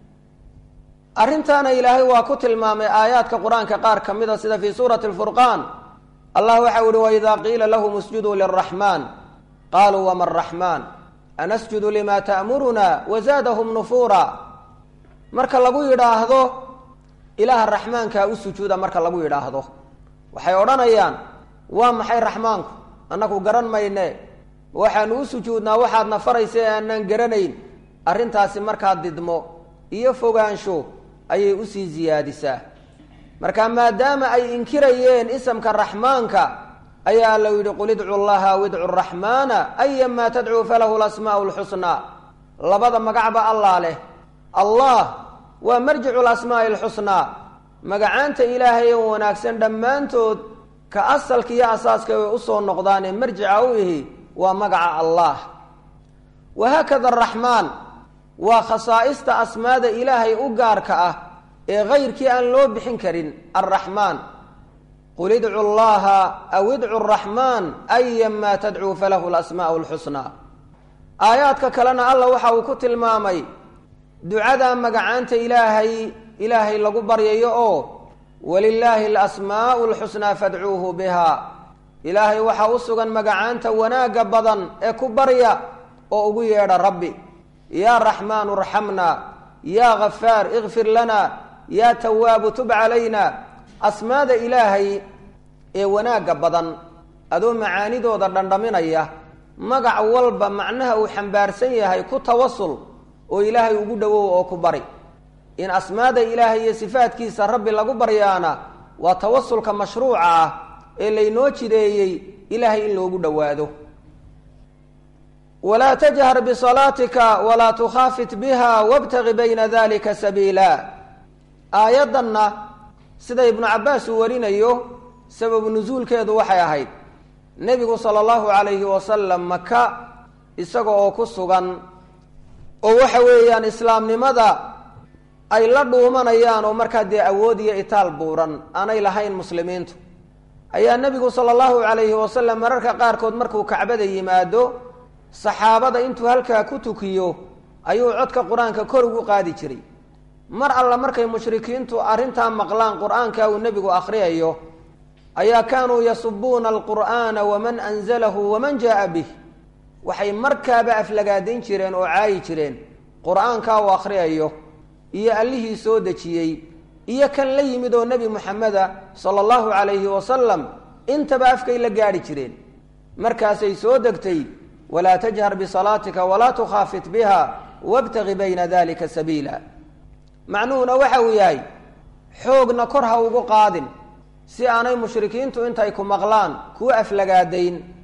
arrintaana ilaahay waa ku tilmaamay aayaadka qur-aanka qaar ka mida sida fii suurati alfurqaan allah waxau ihi waidaa qiila lahum isjuduu liraxmaan qaaluu wama raxmaan anasjudu lima ta'muruna wazaadahum nufuura marka lagu yidhaahdo ilaaha raxmaankaa u sujuuda marka lagu yidhaahdo waxay odhanayaan waa maxay raxmaanku annaku garan mayne waxaanu u sujuudnaa waxaadna faraysa ee aanaan garanayn arrintaasi markaa didmo iyo fogaansho ayay usii siyaadisaa marka maadaama ay inkirayeen isamka raxmaanka ayaa alla yidhi qul idcu llaha aw idcu raxmaana ayanmaa tadcuu falahu lasmaa'u lxusnaa labada magacba allaa leh allah waa marjicu lasmaa'i alxusnaa magacaanta ilaahay ee wanaagsan dhammaantood ka asalka iyo asaaska way usoo noqdaanee marjica u ihi waa magaca allah wahaakada araxmaan waa khasaa'ista asmaada ilaahay u gaarka ah ee kayrkii aan loo bixin karin alraxmaan qul idcu llaha aw idcu raxmaan ayanmaa tadcuu falahu lasmaa'u lxusnaa aayaadka kalena alla waxa uu ku tilmaamay ducada magacaanta ilaahay ilaahay lagu baryayo oo walilaahi alasmaa'u alxusnaa fadcuuhu biha ilaahay waxaa u sugan magacaanta wanaagga badan ee ku barya oo ugu yeedha rabbi yaa raxmaanu arxamna yaa ghafaar ikfir lana yaa tawaabu tub calayna asmaada ilaahay ee wanaagga badan adoo macaanidooda dhandhaminaya magac walba macnaha uu xambaarsan yahay ku tawasul oo ilaahay ugu dhowow oo ku bari in asmaada ilaahay iyo sifaadkiisa rabbi lagu baryaana waa tawasulka mashruuca ah ee laynoo jideeyey ilaahay in loogu dhowaado walaa tajhar bisalaatika walaa tukhaafit biha wabtagi bayna dalika sabiila aayaddanna sida ibnu cabbaas uu warinayo sababu nusuulkeedu waxay ahayd nebigu sala allahu calayhi wasalam maka isaga oo ku sugan oo waxa weeyaan islaamnimada ay la dhuumanayaan oo markaa dee awood iyo itaal buuran aanay lahayn muslimiintu ayaa nebigu sala allahu calayhi wasalam mararka qaarkood markuu kacbada yimaado saxaabada intuu halkaa ku tukiyo ayuu codka qur-aanka kor ugu qaadi jiray mar alla markay mushrikiintu arrintaa maqlaan qur-aanka uu nebigu akhriyayo ayaa kaanuu yasubuuna alqur'aana waman anzalahu waman jaa bih waxay markaaba aflagaadayn jireen oo caayi jireen qur-aankaa uu akhriyayo iyo allihii soo dejiyey iyo kan la yimid oo nebi moxameda sala allahu calayhi wasalam intaba afkay la gaadhi jireen markaasay soo degtay walaa tajhar bisalaatika walaa tukhaafit biha wabtagi bayna dalika sabiila macnuhuna waxa uu yahay xoogna kor ha ugu qaadin si aanay mushrikiintu intay ku maqlaan kuu aflagaadayn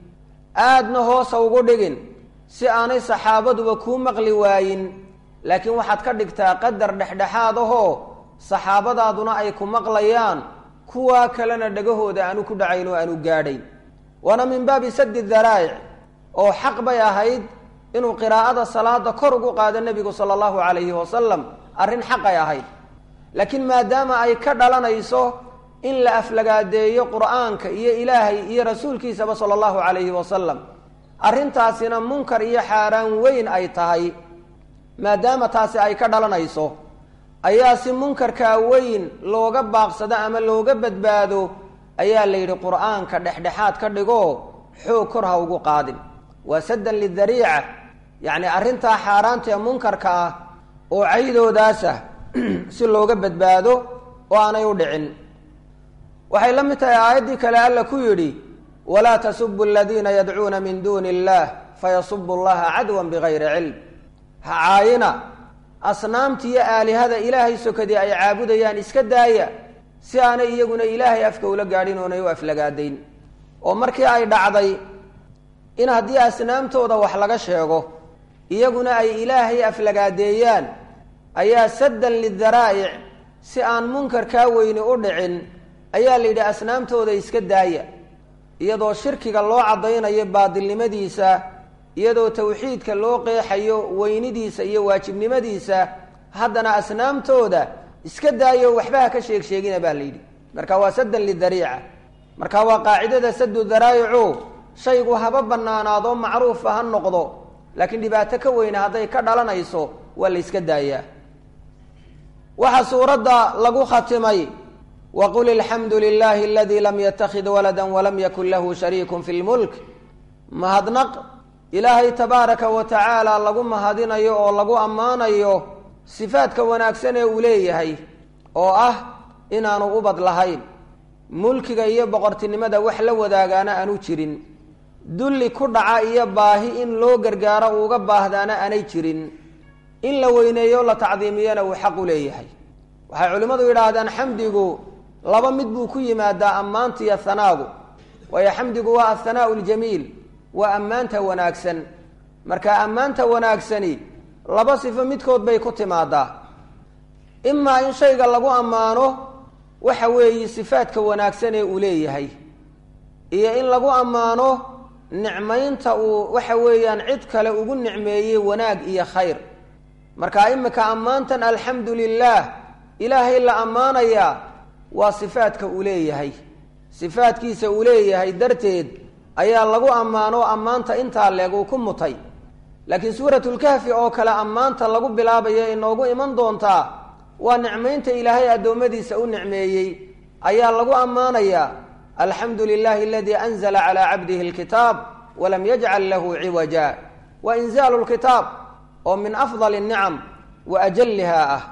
aadna hoosa ugu dhigin si aanay saxaabaduba kuu maqli waayin laakiin waxaad ka dhigtaa qadar dhexdhexaad ahoo saxaabadaaduna ay ku maqlayaan kuwaa kalena dhagahooda aanu ku dhacayn oo aanu gaadhayn waana min baabi sadi daraa'ic oo xaq bay ahayd inuu qiraa'ada salaada kor ugu qaado nebigu sala allahu calayhi wasalam arrin xaqay ahayd laakiin maadaama ay ka dhalanayso in la aflagaadeeyo qur'aanka iyo ilaahay iyo rasuulkiisaba sala allahu calayhi wasalam arrintaasina munkar iyo xaaraan weyn ay tahay maadaama taasi ay ka dhalanayso ayaa si munkarkaa weyn looga baaqsado ama looga badbaado ayaa la yidhi qur'aanka dhexdhexaad ka dhigo xoog kor ha ugu qaadin waa saddan lidariica yacni arrintaa xaaraanta ee munkarka ah oo caydoodaas ah si looga badbaado oo aanay u dhicin waxay la mid tahay aayaddii kale alla ku yidhi walaa tasubu aladiina yadcuuna min duuni illah fayasubu allaha cadwan bigayri cilm ha caayina asnaamtiiyo aalihada ilaahay sokadii ay caabudayaan iska daaya si aanay iyaguna ilaahay afka ula gaadhin oonay u aflagaadayn oo markii ay dhacday in haddii asnaamtooda wax laga sheego iyaguna ay ilaahay aflagaadeeyaan ayaa saddan lidaraa'ic si aan munkarkaa weyni u dhicin ayaa la yidhi asnaamtooda iska daaya iyadoo shirkiga loo caddaynayo baadilnimadiisa iyadoo tawxiidka loo qeexayo weynidiisa iyo waajibnimadiisa haddana asnaamtooda iska daayo waxbaha ka sheeg sheegina baa la yidhi marka waa saddan lidariica marka waa qaacidada sadu daraa'icu shaygu haba bannaanaadoo macruufa ha noqdo laakiin dhibaato ka weyne hadday ka dhalanayso waa la yska daayaa waxaa suuradda lagu khatimay waqul ilxamdu lilahi aladii lam yatakid walada walam yakun lahu shariikun fi lmulk mahadnaq ilaahay tabaaraka wa tacaala lagu mahadinayo oo lagu ammaanayo sifaadka wanaagsan ee uu leeyahay oo ah inaanu ubad lahayn mulkiga iyo boqortinimada wax la wadaagaana aanu jirin dulli ku dhaca iyo baahi in loo gargaaro uuga baahdaana aanay jirin in la weyneeyo la tacdiimiyana uu xaq u leeyahay waxay culimmadu yidhaahdaan xamdigu laba mid buu ku yimaadaa ammaanta iyo hanaagu waayo xamdigu waa athanaau ljamiil waa ammaanta wanaagsan marka ammaanta wanaagsani laba sifo midkood bay ku timaadaa imaa in shayga lagu ammaano waxa weeye sifaadka wanaagsan ee uu leeyahay iyo in lagu ammaano nicmaynta uu waxa weeyaan cid kale ugu nicmeeyey wanaag iyo khayr marka imika ammaantan alxamdu lilaah ilaahay la ammaanayaa waa sifaadka uu leeyahay sifaadkiisa uu leeyahay darteed ayaa lagu ammaano ammaanta intaa leeg uu ku mutay laakiin suuratulkahfi oo kale ammaanta lagu bilaabayo inoogu iman doontaa waa nicmaynta ilaahay addoommadiisa u nicmeeyey ayaa lagu ammaanayaa alxamdu lilahi aladii anzla calaa cabdihi alkitaab walam yajcal lahu ciwaja wa inzaalu lkitaab oo min afdal nicam wa ajaliha ah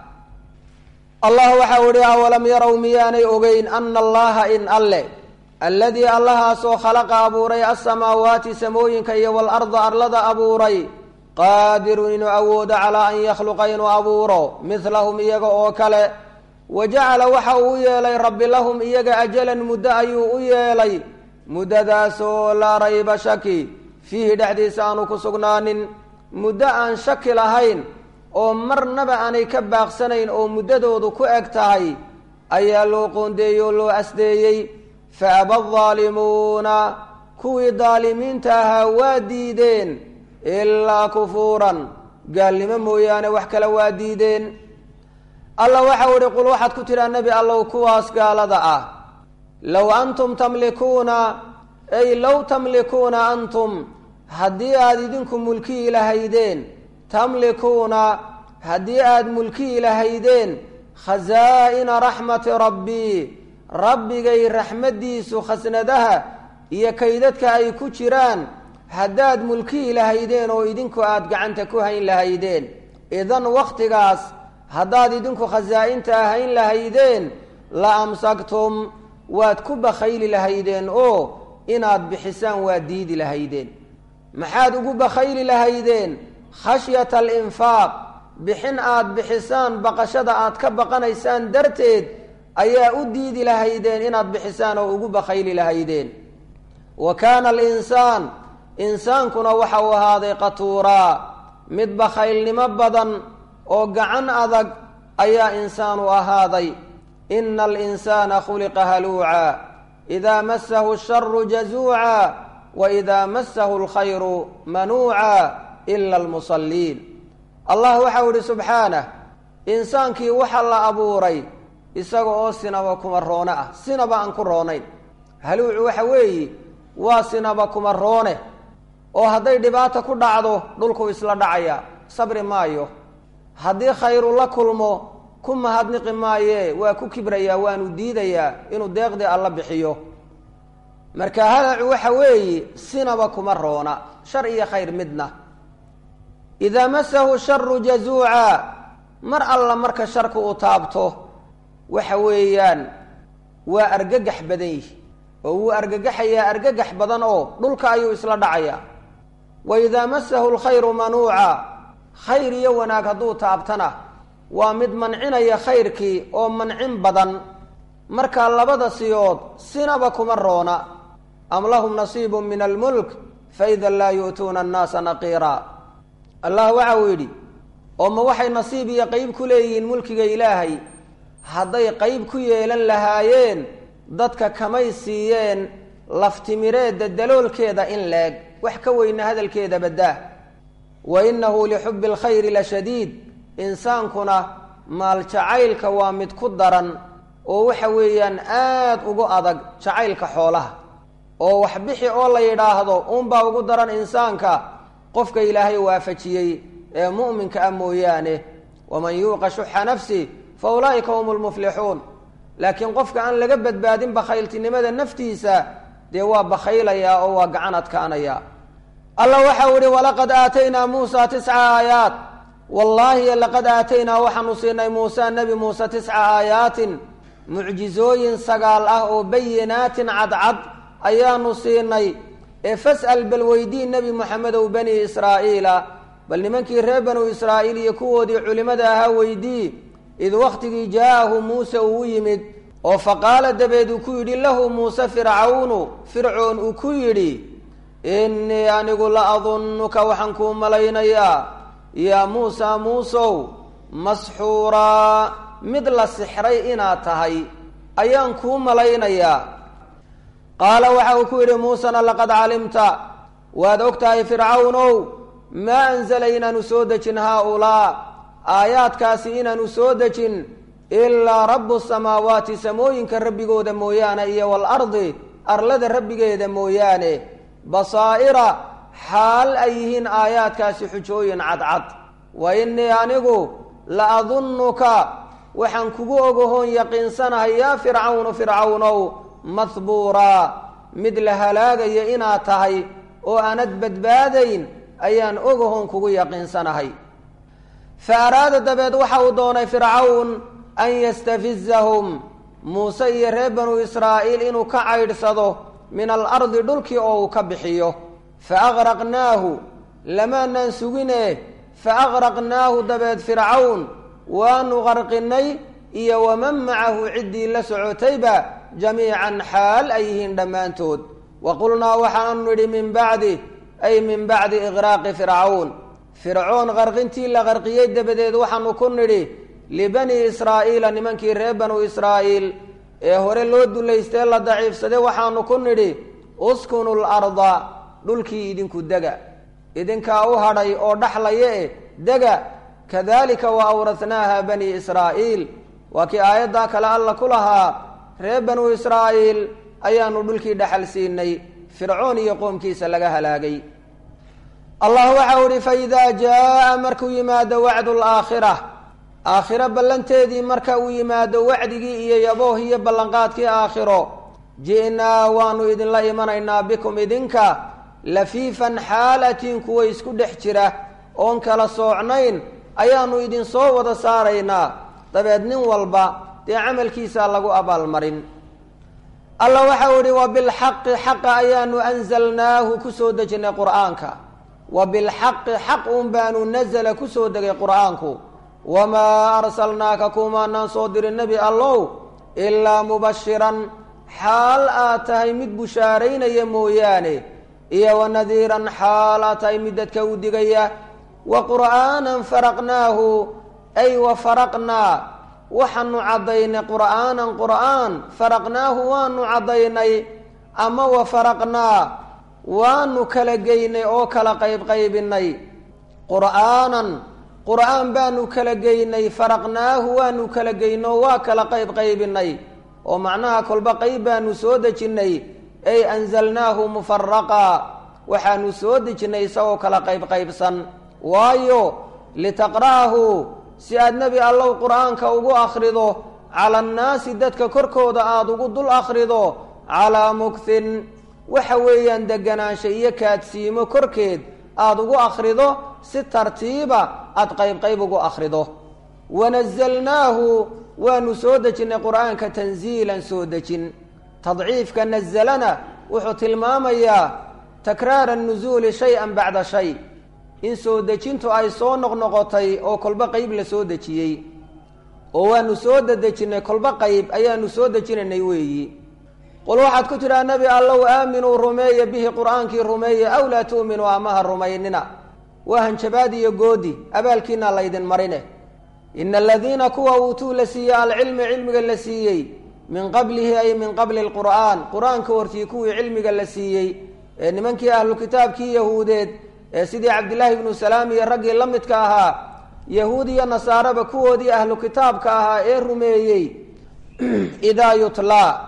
allah waxau ihi awalam yarow miyaanay ogeyn ana allaha in alle alladii allahaasoo khalaqa abuuray alsamaawaati samooyinka iyo walarda arlada abuuray qaadirun inuu awoodo calaa an yakhluqa inuu abuuro midlahum iyaga oo kale wa jacala waxa uu u yeelay rabbi lahum iyaga ajalan muddo ayuu u yeelay muddadaasoo laa rayba shaki fiihi dhexdiisa aanu ku sugnaanin muddo aan shaki lahayn oo marnaba aanay ka baaqsanayn oo muddadoodu ku eg tahay ayaa loo qoondeeyey oo loo asdeeyey fa aba daalimuuna kuwii daalimiinta ahaa waa diideen ilaa kufuuran gaalnimo mooyaane wax kale waa diideen alla waxau ihi qul waxaad ku tidhaa nebi allow kuwaas gaalada ah low antum tamlikuuna ay low tamlikuuna antum haddii aada idinku mulkiyi lahaydeen tamlikuuna haddii aada mulkiyi lahaydeen khasaa'ina raxmati rabbii rabbigay raxmaddiisu khasnadaha iyo kaydadka ay ku jiraan haddaad mulkiyi lahaydeen oo idinku aada gacanta ku hayn lahaydeen idan wakhtigaas haddaad idinku khasaa-inta hayn lahaydeen la amsaktum waad ku bakhayli lahaydeen oo inaad bixisaan waad diidi lahaydeen maxaad ugu bakhayli lahaydeen khashyata alinfaaq bixin aad bixisaan baqashada aad ka baqanaysaan darteed ayaa u diidi lahaydeen inaad bixisaan oo ugu bakhayli lahaydeen wa kaana alinsaan insaankuna waxa uu ahaaday qatuuraa mid bakhaylnimo badan oo gacan adag ayaa insaanu ahaaday ina alinsaana khuliqa haluuca idaa masahu sharu jazuuca wa idaa masahu alkhayru manuuca ila almusalliin allah waxau ihi subxaanah insaankii waxa la abuuray isaga oo sinaba kuma roone ah sinaba aan ku roonayn haluucu waxa weeye waa sinaba kuma roone oo hadday dhibaata ku dhacdo dhulku isla dhacaya sabri maayo haddii khayru la kulmo ku mahadniqi maaye waa ku kibrayaa waanu diidayaa inuu deeqdii alla bixiyo marka halacu waxa weeye sinaba kuma roona shar iyo khayr midna idaa masahu sharu jazuuca mar alla marka sharku uu taabto waxa weeyaan waa argagax badan yihi oo wuu argagaxayaa argagax badan oo dhulka ayuu isla dhacayaa wa idaa masahu lkhayru manuuca khayr iyo wanaag hadduu taabtana waa mid mancinaya khayrkii oo mancin badan markaa labada siyood sinaba kuma roona am lahum nasiibu min almulk faida laa yu'tuuna annaasa naqiira allah waxa uu yidhi oo ma waxay nasiib iyo qeyb ku leeyihiin mulkiga ilaahay hadday qeyb ku yeelan lahaayeen dadka kamay siiyeen laftimireedda daloolkeeda in leeg wax ka weyna hadalkeeda baddaa wa innahu lixubbi alkhayri la shadiid insaankuna maal jacaylka waa mid ku daran oo waxa weeyaan aada ugu adag jacaylka xoolaha oo wax bixi oo la yidhaahdo uunbaa ugu daran insaanka qofka ilaahay waafajiyey ee mu'minka ah mooyaane waman yuuqa shuxa nafsi fa ulaa'ika hum lmuflixuun laakiin qofka aan laga badbaadin bakhayltinimada naftiisa dee waa bakhaylayaa oo waa gacan adkaanaya allah waxau ihi walaqad aataynaa muusa tisca aayaat wallaahi laqad aataynaa waxaanu siinay muusa nebi muuse tisca aayaatin mucjizooyin sagaal ah oo bayinaatin cadcad ayaanu siinay ee fas'al bal weydii nebi moxamedow bani israa'iila bal nimankii reer banu israa'iil iyo kuwoodii culimmada ahaa weydii id wakhtigii jaa'ahu muuse uu u yimid oo faqaala dabeed uu ku yidhi lahu muuse fircawnu fircoon uu ku yidhi innii anigu la adunnuka waxaan kuu malaynayaa yaa muusa muusow masxuuraa mid la sixray inaad tahay ayaan kuu malaynayaa qaala waxa uu ku yidhi muusena laqad calimta waad og tahay fircawnow maa anzala inaanu soo dejin haa-ulaa aayaadkaasi inaanu soo dejin ilaa rabbu samaawaati samooyinka rabbigooda mooyaane iyo waalardi arlada rabbigeeda mooyaane basaa'ira xaal ay yihiin aayaadkaasi xujooyin cadcad wa innii anigu la adunnuka waxaan kugu ogahoon yaqiinsanahay yaa fircawnu fircawnow mahbuuraa mid la halaagaya inaad tahay oo aanad badbaadayn ayaan ogahoon kugu yaqiinsanahay fa araada dabeed waxa uu doonay fircawn an yastafizahum muuse iyo reer banu israa'iil inuu ka caydhsado min alardi dhulkii oo uu ka bixiyo fa agraqnaahu lamaanaan sugine fa agraqnaahu dabeed fircawn waanu qarqinay iyo waman macahu ciddii la socotayba jamiican xaal ay yihiin dhammaantood wa qulnaa waxaanu nidhi min bacdi ay min bacdi iqraaqi fircawn fircoon qarqintii la qarqiyey dabadeed waxaanu ku nidhi libanii israa'iila nimankii reer banu israa'iil ee hore loo dulaystee la daciifsaday waxaanu ku nidhi uskunu larda dhulkii idinku dega idinkaa u hadhay oo dhaxlaya e dega kadalika wa awrathnaaha bani israa'iil waa kii aayaddaa kale alla ku lahaa reer banu israa'iil ayaanu dhulkii dhaxal siinay fircoon iyo qoomkiisa laga halaagay allah waxau ihi faidaa jaa markuu yimaado wacdu laakhira aakhiro ballanteedii marka uu yimaado wacdigii iyo yabooh iyo ballanqaadkii aakhiro ji'naa waanu idinla imanaynaa bikum idinka lafiifan xaalatiin kuwa isku dhex jira oon kala soocnayn ayaanu idinsoo wada saaraynaa dabeed nin walba dee camalkiisaa lagu abaalmarin alla waxau ihi wa bilxaqi xaqa ayaanu anzalnaahu kusoo dejinay qur'aanka wa bilxaqi xaq un baanu nazala kusoo degay qur'aanku wamaa arsalnaaka kumaanaan soo dirin nebi allow ilaa mubashiran xaal aad tahay mid bushaaraynaya mooyaane iyo wanadiiran xaala tahay mid dadka u digaya wa qur'aanan faraqnaahu ay wa faraqnaa waxaanu caddaynay qur'aanan qur'aan faraqnaahu waanu caddaynay ama wa faraqnaa waanu kala geynay oo kala qaybqaybinay qur'aanan qur'aan baanu kala geynay faraqnaahu waanu kala geynoo waa kala qaybqaybinay oo macnaha kolba qayb baanu soo dejinnay ay anzalnaahu mufaraqa waxaanu soo dejinnay isagoo kala qaybqaybsan waayo litaqra'ahu si aad nebi allow qur'aanka ugu akhrido cala annaasi dadka korkooda aada ugu dul akhrido calaa mugthin waxa weeyaan deganaansha iyo kaadsiimo korkeed aada ugu akhrido si tartiiba aada qaybqayb ugu akhrido wanazalnaahu waanu soo dejinnay qur'aanka tanziilan soo dejin tadciifka nazalana wuxuu tilmaamayaa takraara nusuuli shay-an bacda shay in soo dejintu ay soo noqnoqotay oo kolba qeyb la soo dejiyey oo waanu soo dedejinnay kolba qeyb ayaanu soo dejinaynay weeyi qul waxaad ku tidhaha nebi allow aaminuu rumeeya bihi qur'aankii rumeeya aw laa tu'minuu amaha rumaynina waa hanjabaad iyo goodi abaalkiina laydin marine ina aladiina kuwa uutuu la siiyey alcilmi cilmiga la siiyey min qablihi ay min qabli lqur'aan qur-aanka hortii kuwii cilmiga la siiyey ee nimankii ahlu kitaabkii yahuudeed ee sidii cabdillaahi ibnu salaam iyo raggii la midka ahaa yahuud iyo nasaaraba kuwoodii ahlu kitaabka ahaa ee rumeeyey idaa yutlaa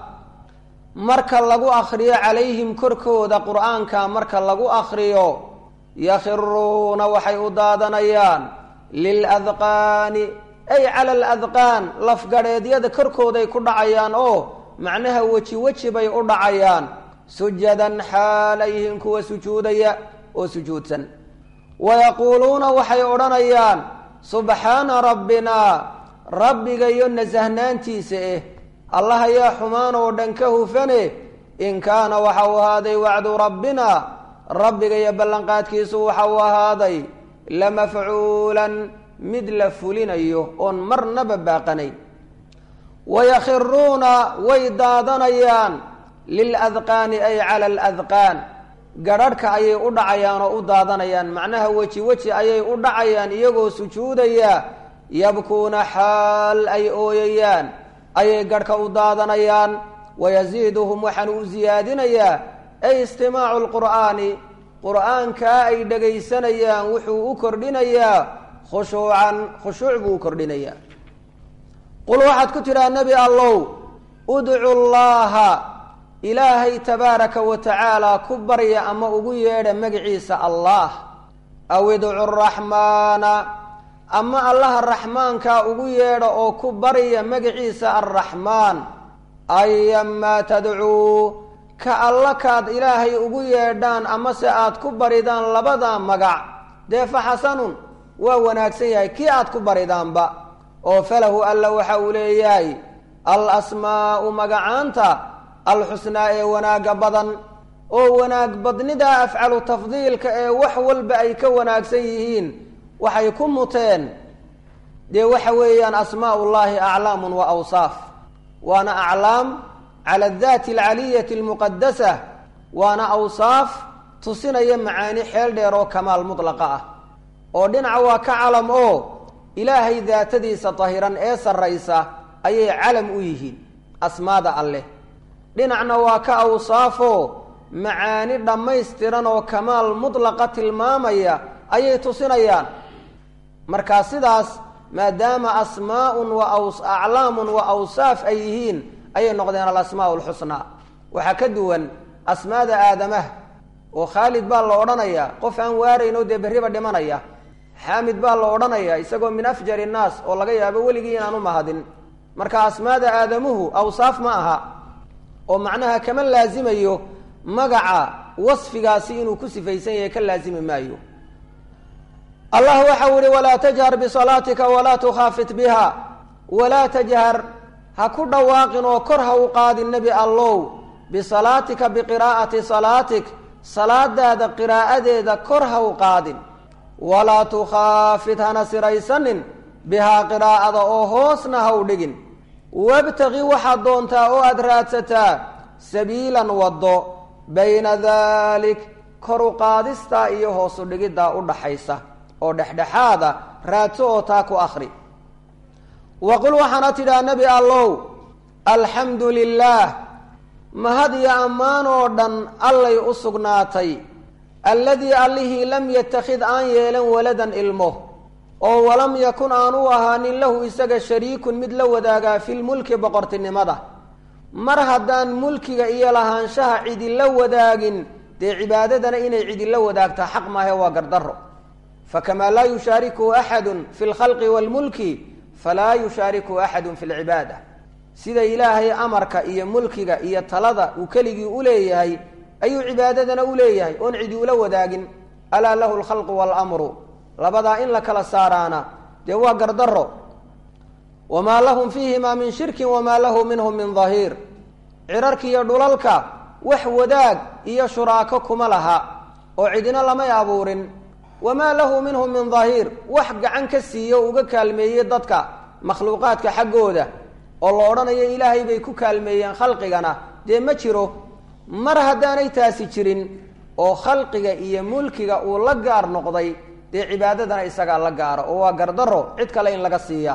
marka lagu akriyo calayhim korkooda qur'aanka marka lagu akriyo yakhiruuna waxay u daadanayaan liladqaani ay cala aladqaan lafgadheedyada korkooday ku dhacayaan oo macnaha weji weji bay u dhacayaan sujadan xaalayhin kuwa sujuudaya oo sujuudsan wayaquuluuna waxay odhanayaan subxaana rabbinaa rabbigayo nasahnaantiisa eh allah ayaa xumaan oo dhan ka hufane in kaana waxa uu ahaaday wacdu rabbina rabbigayo ballanqaadkiisu waxa uu ahaaday lamafcuulan mid la fulinayo oon marnaba baaqanayn wayakhiruuna way daadanayaan liladqaani ay cala aladqaan garharhka ayay u dhacayaan oo u daadanayaan macnaha weji weji ayay u dhacayaan iyagoo sujuudaya yabkuuna xaal ay ooyayaan ayay garhka u daadanayaan wayasiiduhum waxaanu u siyaadinayaa ay istimaacu lqur'aani qur'aankaa ay dhegaysanayaan wuxuu u kordhinayaa khushuucan khushuuc buu u kordhinayaa qul waxaad ku tidhaha nebi allow udcu llaaha ilaahay tabaaraka wa tacaala ku barya ama ugu yeedha magaciisa allah aw idcu raxmaana ama allaha raxmaankaa ugu yeedha oo ku barya magaciisa arraxmaan ayamaa tadcuu ka alla kaad ilaahay ugu yeedhaan amase aad ku baridaan labada magac dee fa xasanun waa wanaagsan yahay kii aad ku baridaanba oo falahu alla waxa uu leeyahay al asmaa'u magacaanta alxusnaa ee wanaagga badan oo wanaag badnida afcalu tafdiilka ee wax walba ay ka wanaagsan yihiin waxay ku muteen dee waxa weeyaan asmaa ullaahi aclaamun wa awsaaf waana aclaam cala adaati alcaliyati almuqadasa waana awsaaf tusinaya macaani xeel dheer oo kamaal mutlaqa ah oo dhinaca waa ka calam oo ilaahay daatadiisa tahiran ee sarraysa ayay calam u yihiin asmaada alleh dhinacna waa ka awsaafoo macaani dhammaystiran oo kamaal mutlaqa tilmaamaya ayay tusinayaan markaa sidaas maadaama asmaaun wa aclaamun wa awsaaf ay yihiin ayay noqdeen alasmaa alxusnaa waxaa ka duwan asmaada aadamaha oo khaalid baa la odhanayaa qof aan waarayno dee berriba dhimanaya xaamid baa la odhanayaa isagoo min afjari innaas oo laga yaabo weligii inaan u mahadin marka asmaada aadamuhu awsaaf ma aha oo macnaha kama laazimayo magaca wasfigaasi inuu ku sifaysan yahay ka laazimi maayo allah waxau ihi walaa tajhar bisalaatika walaa tukhaafit biha walaa tajhar ha ku dhawaaqin oo kor ha u qaadin nebi allow bisalaatika biqiraa'ati salaatik salaadaada qiraa'adeeda kor ha u qaadin walaa tukhaafit hana siraysanin bihaa qiraa'ada oo hoosna ha u dhigin wabtaqi waxaad doontaa oo aada raadsataa sabiilan waddo bayna daalik koru qaadistaa iyo hoosu dhigiddaa u dhaxaysa oo dhexdhexaada raadso oo taa ku akhri wa qul waxaana tidhaha nebi allow alxamdu lilaah mahad iyo ammaan oo dhan allay u sugnaatay alladii allihii lam yattakhid aan yeelan waladan ilmo oo walam yakun aan u ahaanin lahu isaga shariikun mid la wadaagaa filmulki boqortinimada mar haddaan mulkiga iyo lahaanshaha cidila wadaagin dee cibaadadana inay cidila wadaagtaa xaq maahe waa gardarro fakamaa laa yushaarikuhu axadun fi lkhalqi waalmulki falaa yushaarikuhu axadun fi lcibaada sida ilaahay amarka iyo mulkiga iyo talada uu keligii u leeyahay ayuu cibaadadana u leeyahay oon cidi ula wadaagin alaa lahu lkhalqu waalamru labadaa in la kala saaraana dee waa gardarro wamaa lahum fiihimaa min shirkin wamaa lahu minhum min dahiir cirarka iyo dhulalka wax wadaag iyo shuraako kuma laha oo cidina lamay abuurin wamaa lahu minhum min dahiir wax gacan ka siiye o uga kaalmeeyey dadka makhluuqaadka xaggooda oo la odhanayo ilaahay bay ku kaalmeeyeen khalqigana dee ma jiro mar haddaanay taasi jirin oo khalqiga iyo mulkiga uu la gaar noqday dee cibaadadana isagaa la gaaro oo waa gardarro cid kale in laga siiya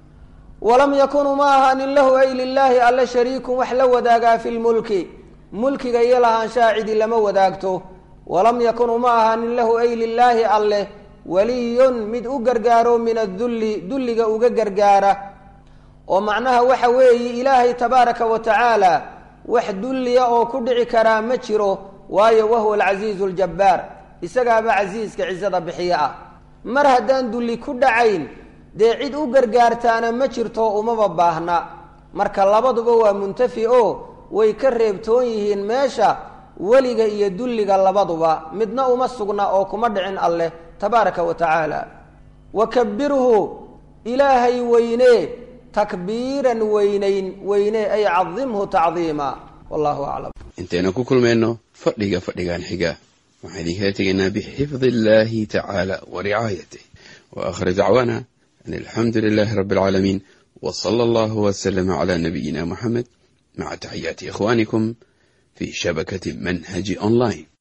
walam yakunuu ma ahaanin lahu ay lilaahi alle shariikun wax la wadaagaa fi lmulki mulkiga iyo lahaanshaha cidi lama wadaagto walam yakunuu ma ahaanin lahu ay lilaahi alleh waliyun mid u gargaaro min adulli dulliga uga gargaara oo macnaha waxa weeye ilaahay tabaaraka wa tacaala wax dulliya oo ku dhici karaa ma jiro waayo wahuwa alcasiizu ljabbaar isagaaba casiiska cisada bixiye ah mar haddaan dulli ku dhacayn dee cid u gargaartaana ma jirto umaba baahna marka labaduba waa muntafi oo way ka reebtoon yihiin meesha weliga iyo dulliga labaduba midna uma sugna oo kuma dhicin alleh tabaaraka wa tacaala wa kabirhu ilaahay weynee takbiiran weynayn weyne ay cadimhu tacdiima wallahu aclam intaynu ku kulmayno fadhiga fadhigan xiga waxaan idinkala tegaynaa bixifdi illahi tacaala wa ricaayatih wa aakhir dacwaana an alxamdu lilahi rabbi alcaalamiin w sala allahu waslama cala nabiyina muxamed maca taxiyaati ikhwanikum fi shabakati manhaji online